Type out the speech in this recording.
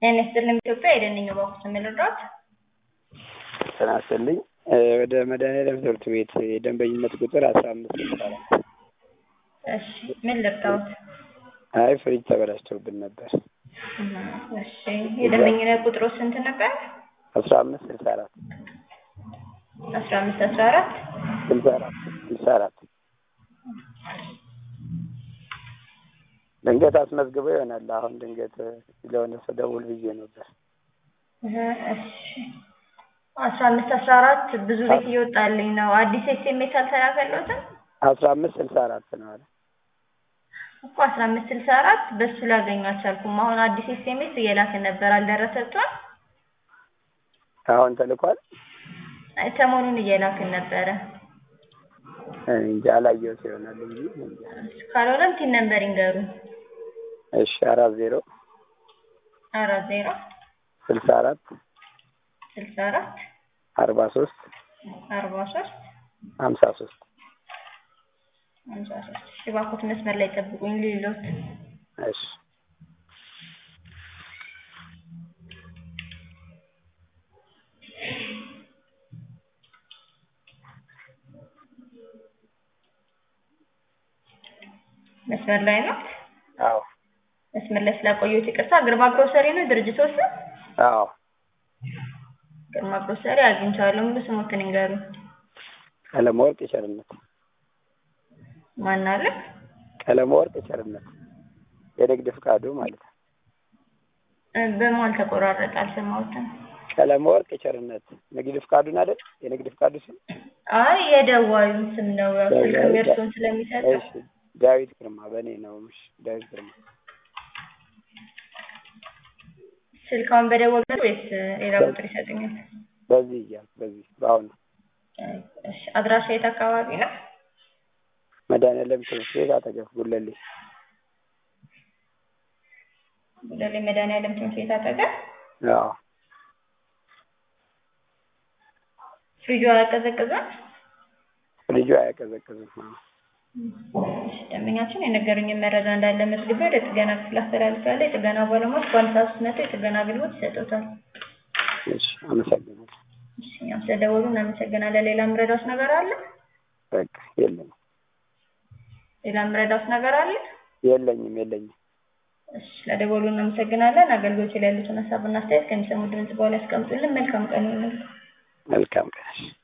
ጤና ይስጥልኝ ኢትዮጵያ የደንኝ ባኩስ የምልራት ጤና ይስጥልኝ ወደ መድኃኒዓለም ትምህርት ቤት የደንበኝነት ቁጥር አስራ አምስት ይባላል። እሺ ምን ልርዳዎት? አይ ፍሪጅ ተበላሽቶብን ነበር። እሺ የደንበኝነት ቁጥሩ ስንት ነበር? አስራ አምስት ስልሳ አራት አስራ አምስት አስራ አራት ስልሳ አራት ስልሳ አራት ድንገት አስመዝግበው ይሆናል። አሁን ድንገት ለሆነ ሰው ደውል ብዬ ነበር። እሺ አስራ አምስት አስራ አራት ብዙ ቤት እየወጣልኝ ነው። አዲስ ኤስኤምኤስ አልተላከልዎትም? አስራ አምስት ስልሳ አራት ነው አለ እኮ አስራ አምስት ስልሳ አራት በሱ ላገኙ አልቻልኩም። አሁን አዲስ ኤስኤምኤስ እየላክን ነበር አልደረሰችም? አሁን ተልኳል። አይ ሰሞኑን እየላክን ነበረ። እንጂ አላየሁት ይሆናል እንጂ እንጃ። ካልሆነም ቲን ነምበር ይንገሩን። እሺ አራት ዜሮ አራት ዜሮ ስልሳ አራት ስልሳ አራት አርባ ሶስት አርባ ሶስት ሀምሳ ሶስት ሀምሳ ሶስት እሺ እባክዎት መስመር ላይ ጠብቁኝ ልሎት እሺ መስመር ላይ ነው። አዎ መስመር ላይ ስላቆየሁት ይቅርታ። ግርማ ግሮሰሪ ነው ድርጅቶች ስም? አዎ ግርማ ግሮሰሪ አግኝቻለሁ። ሙሉ ስሞትን ይንገሩ። ቀለመወርቅ ቸርነት ማን አለ? ቀለመወርቅ ቸርነት የንግድ ፍቃዱ ማለት ነው። በመሀል ተቆራረጠ፣ አልሰማሁትም። ቀለመወርቅ ቸርነት ንግድ ፍቃዱን አይደል? የንግድ ፍቃዱ ስም አይ የደዋዩን ስም ነው። ያው ስልክም የእርስዎን ስለሚሰጠው እሺ ዳዊት ግርማ በእኔ ነው። እሺ ዳዊት ግርማ ስልካውን በደወሉ ወይስ ሌላ ቁጥር ይሰጡኛል? በዚህ እያልኩ በዚህ በአሁኑ እሺ አድራሻ የት አካባቢ ነው? መድኃኒዓለም ትምህርት ቤት አጠገብ ጉለሌ ጉለሌ መድኃኒዓለም ትምህርት ቤት አጠገብ። አዎ ፍሪጁ አያቀዘቅዝም? ልጁ አያቀዘቅዝም። አዎ እሺ ደንበኛችን የነገሩኝን መረጃ እንዳለ መዝግቤ ወደ ጥገና ክፍል አስተላልፋለሁ። የጥገና ባለሙያዎች በአንድ ሰዓት ውስጥ መጥተው የጥገና አገልግሎት ይሰጡታል። እሺ አመሰግናለሁ። እሺ እኛም ስለደወሉ እናመሰግናለን። ሌላ የምረዳዎት ነገር አለ? በቃ የለም ሌላ የምረዳዎት ነገር አለ? የለኝም የለኝም። እሺ ስለደወሉ እናመሰግናለን። አገልግሎት ላይ ያሉትን ሀሳብና አስተያየት ከሚሰሙ ድምጽ በኋላ ያስቀምጡልን። መልካም ቀን ይሁንልን። መልካም ቀን።